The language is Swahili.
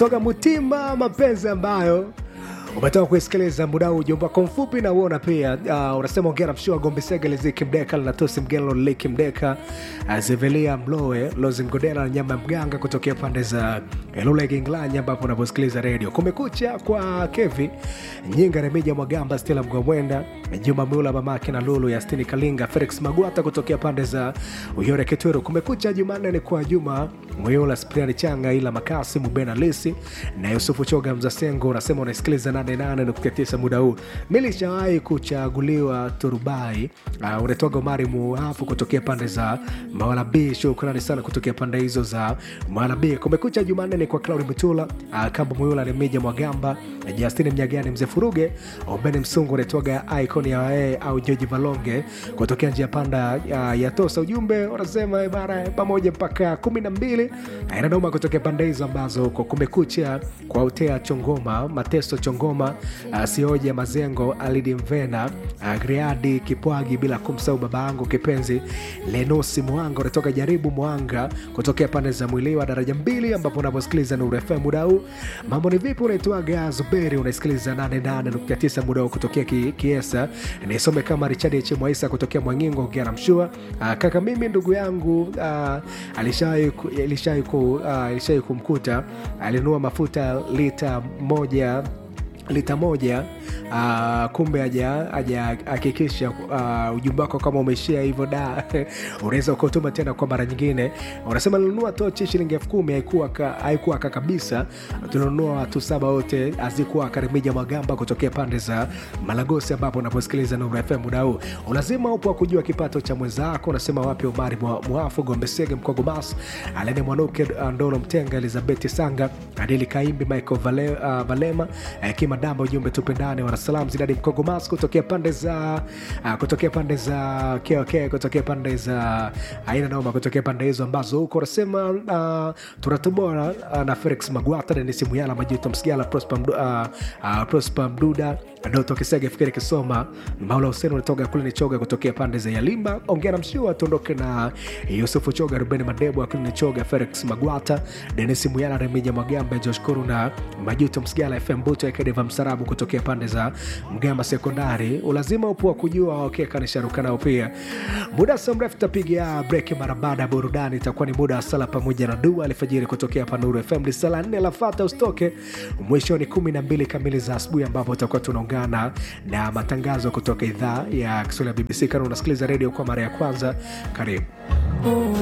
toka Mutima mapenzi ambayo umetoka kuisikiliza muda huu ujumbe wako mfupi na uona pia uh, unasema ongera mshua gombe segele ziki mdeka linatosi mgelo liki mdeka uh, zivelia mloe lozi mgodela na nyama ya mganga kutokea pande za lule ginglanya ambapo unaposikiliza redio kumekucha kwa kevi nyinga remija mwagamba stela mgwamwenda juma mula mamake na lulu ya stini kalinga felix magwata kutokea pande za uyore ketweru kumekucha jumanne ni kwa juma mweyola spriani changa ila makasi mubena lisi na yusufu choga mzasengo unasema unasikiliza 88.9 muda huu milishawahi kuchaguliwa turubai uh, unatoga umari muafu kutokea pande za mawalabi shukrani sana kutokea pande hizo za mawalabi kumekucha jumanne ni kwa claudi mutula uh, kamba muyula ni mija mwagamba justini mnyagani mzee furuge obeni msungu unatoga icon ya wae au joji valonge kutokea njia panda uh, ya tosa ujumbe unasema bara pamoja mpaka kumi na mbili inanoma kutokea pande hizo ambazo kwa kumekucha kwa utea chongoma mateso chongoma uh, sioja mazengo alidi mvena uh, griadi kipwagi bila kumsau baba yangu kipenzi lenusi mwanga unatoka jaribu mwanga kutokea pande za mwiliwa daraja mbili ambapo unaposikiliza nuru fm muda huu mambo ni vipi unaitwaga zuberi unaisikiliza 88.9 muda huu kutokea ki, kiesa nisome kama richard h mwaisa kutokea mwangingo ongea mshua uh, kaka mimi ndugu yangu uh, alishawai ku- alishawai ku- uh, alishawai kumkuta alinunua mafuta lita moja lita moja uh, kumbe hajahakikisha uh, ujumbe wako kama umeishia hivyo da unaweza ukautuma tena kwa mara nyingine unasema nilinunua tochi shilingi elfu kumi haikuwa ka- haikuwaka kabisa tulinunua watu saba wote hazikuwa karimija magamba kutokea pande za malagosi ambapo unaposikiliza nuru fm muda huu ulazima upo wa kujua kipato cha mwenzako unasema wapi omari Mwa- mwafu gombesege mkogomas alene mwanuke uh, ndolo mtenga elizabeti sanga adili kaimbi michael Vale, uh, valema uh, kimadamba ujumbe tupendane wanasalam zidadi mkogomas kutokea pande za uh, kutokea pande za kok kutokea pande za aina noma kutokea pande hizo ambazo huko unasema uh, tunatobora uh, na felix magwata denis muyala majuto msigala prosper, Mdu, uh, uh, prosper mduda doto kisege fikiri kisoma maula huseni unatoka kule ni choga kutokea pande za yalimba ongea na mshua tuondoke na yusufu choga rubeni madebu akili ni choga felix magwata denis muyala remija magamba josh kuru na majuto msigala fm buto ekedeva msarabu kutokea pande za mgamba sekondari ulazima upo wa kujua wakekanisharuka nao pia muda si mrefu tutapiga breki mara baada ya burudani itakuwa ni muda wa sala pamoja na dua alfajiri kutokea panuru fm ni sala nne lafata usitoke mwisho ni kumi na mbili kamili za asubuhi ambapo tutakuwa tunaungana na matangazo kutoka idhaa ya kiswahili ya bbc kana unasikiliza redio kwa mara ya kwanza karibu